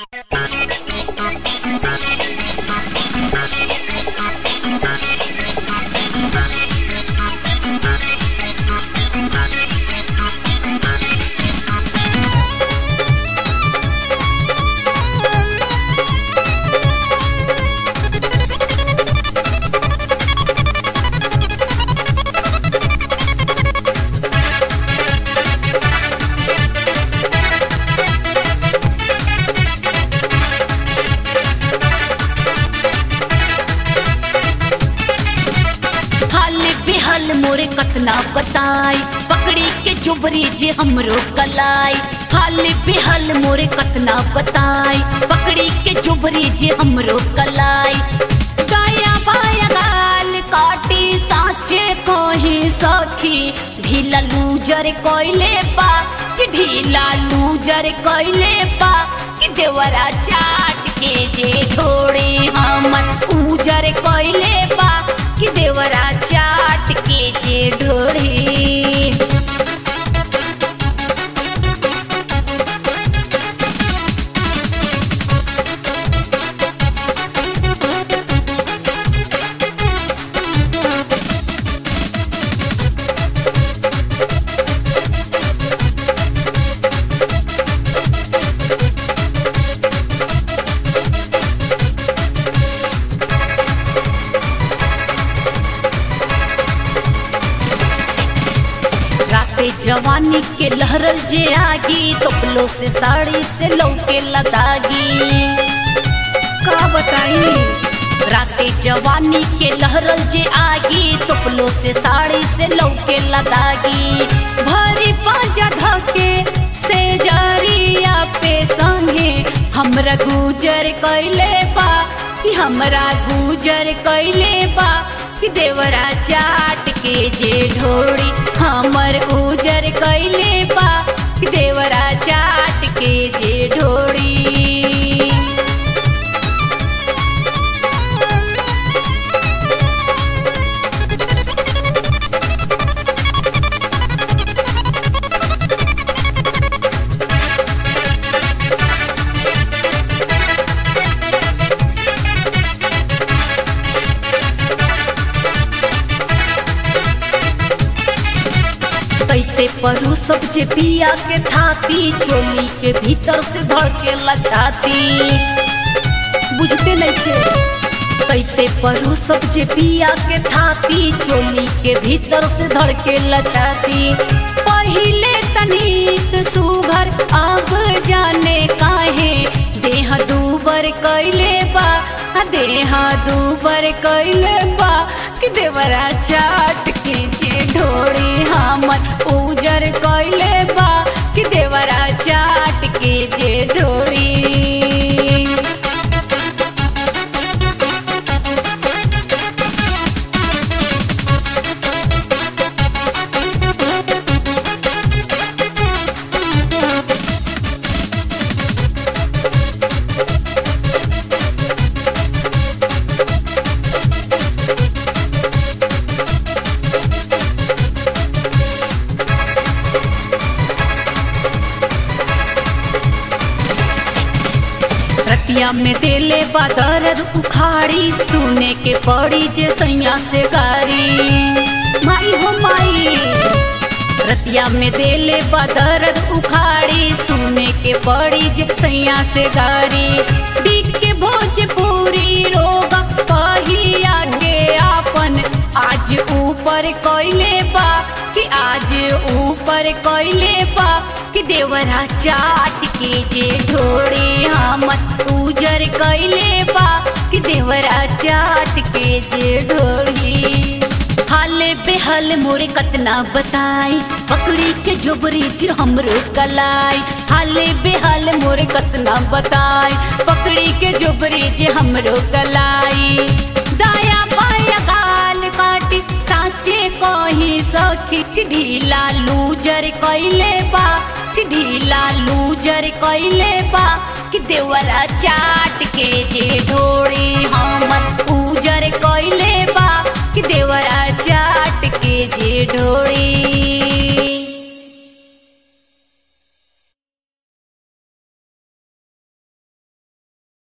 हाल बेहाल मोरे कतना बताई पकड़ी के जुबरी जे हमरो कलाई हाल बेहाल मोरे कतना बताई पकड़ी के जुबरी जे हमरो कलाई गाया बाया गाल काटी साचे कही सखी ढीला लूजर कोइले पा कि ढीला लूजर कोइले पा कि देवरा चाट के जे ढोड़े हमर उजर कोइले पा कि देवरा चाट के जे ढोड़े राते जवानी के लहरल जे आगी तोपलो से साड़ी से लौके लदागी का बताई राते जवानी के लहरल जे आगी तोपलो से साड़ी से लौके लदागी भरी पांजा ढके से जरिया पे संगे हमरा गुजर कैले बा कि हमरा गुजर कैले बा कि देवरा चाट के जे ढोड़ी हमर उजर कैले बा कि देवरा चाट के जे ढोड़ी कैसे परू सब जे पिया के थाती चोली के भीतर से धड़के छाती बुझते नहीं थे कैसे परू सब जे पिया के थाती चोली के भीतर से धड़के छाती पहिले तनिक सुघर अब जाने काहे देह दूबर कैले बा आ देह दूबर कैले बा कि देवरा चाट के जे ढोड़ी हमर उजर कैले बा कि देवरा चाट के जे ढोड़ी रतिया में देले बा दर्द उखाड़ी सुने के पड़ी जे सैया से गारी माई हो माई रतिया में देले बा दर्द उखाड़ी सुने के पड़ी जे सैया से गारी बीक के भोजपुरी रोग पहिया के आपन आज ऊपर कैले बा कि आज ऊपर कैले बा कि देवरा चाट के जे ढोड़े हमर उजर कैले बा कि देवरा चाट के जे ढोड़ी हाले बेहल मोरे कतना बताई पकड़ी के जोबरी जे हमरो कलाई हाले बेहल मोरे कतना बताई पकड़ी के जोबरी जे हमरो कलाई दाया बाया गाल काटी साचे कही सखी कि ढीला लूजर कैले बा कि ढीला लूजर कैले बा कि देवरा चाट के जे ढोड़